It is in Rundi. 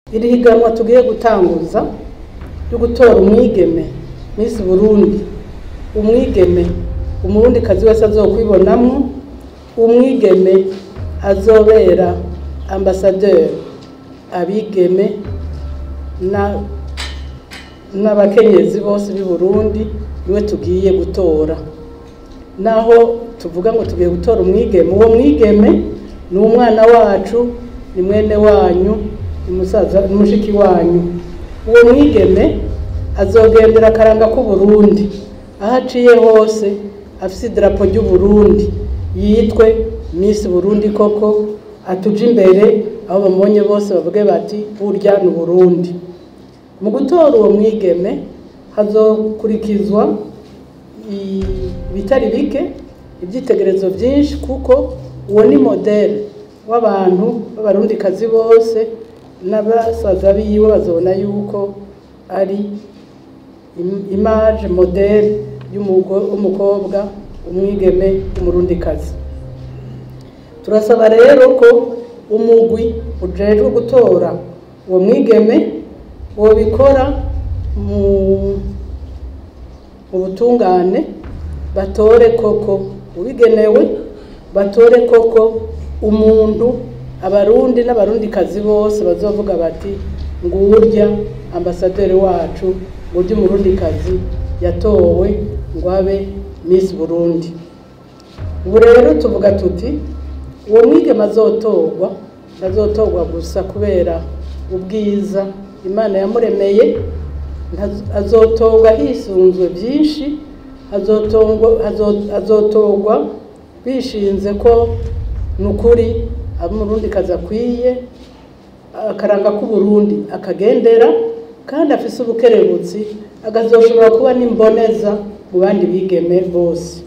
iri higanwa tugiye gutanguza ryo gutora umwigeme Miss Burundi umwigeme umurundi kazi wese azokwibonamwo umwigeme azobera ambasaderi abigeme na n'abakenyezi bose b'i Burundi niwe tugiye gutora naho tuvuga ngo tugiye gutora umwigeme uwo mwigeme ni umwana wacu ni mwene wanyu ni musaza ni mushiki wanyu uwo mwigeme azogendera akaranga k'uburundi aho aciye hose afise idarapo ry'uburundi yitwe Miss Burundi koko atuje imbere aho bamubonye bose bavuge bati burya ni Burundi mu gutora uwo mwigeme hazokurikizwa ibitari bike ibyitegerezo byinshi kuko uwo ni modele w'abantu b'abarundikazi bose n'abasaza biwe bazobona yuko ari image modele y'umukobwa umwigeme umurundikazi turasaba rero ko umugwi ujejwe gutora uwo mwigeme wobikora mu ubutungane batore koko ubigenewe batore koko umuntu abarundi n'abarundikazi bose bazovuga bati ngurya ambasaderi wacu ngurya umurundikazi yatowe ngo abe Miss Burundi ubu rero tuvuga tuti uwo mwigeme azotorwa azotorwa gusa kubera ubwiza imana yamuremeye azotorwa hisunzwe byinshi azotorwa bishinze ko ni ukuri umurundi kazi akwiye akaranga k'uburundi akagendera kandi afise ubukerebutsi akazoshobora kuba n'imboneza mu bandi bigeme bose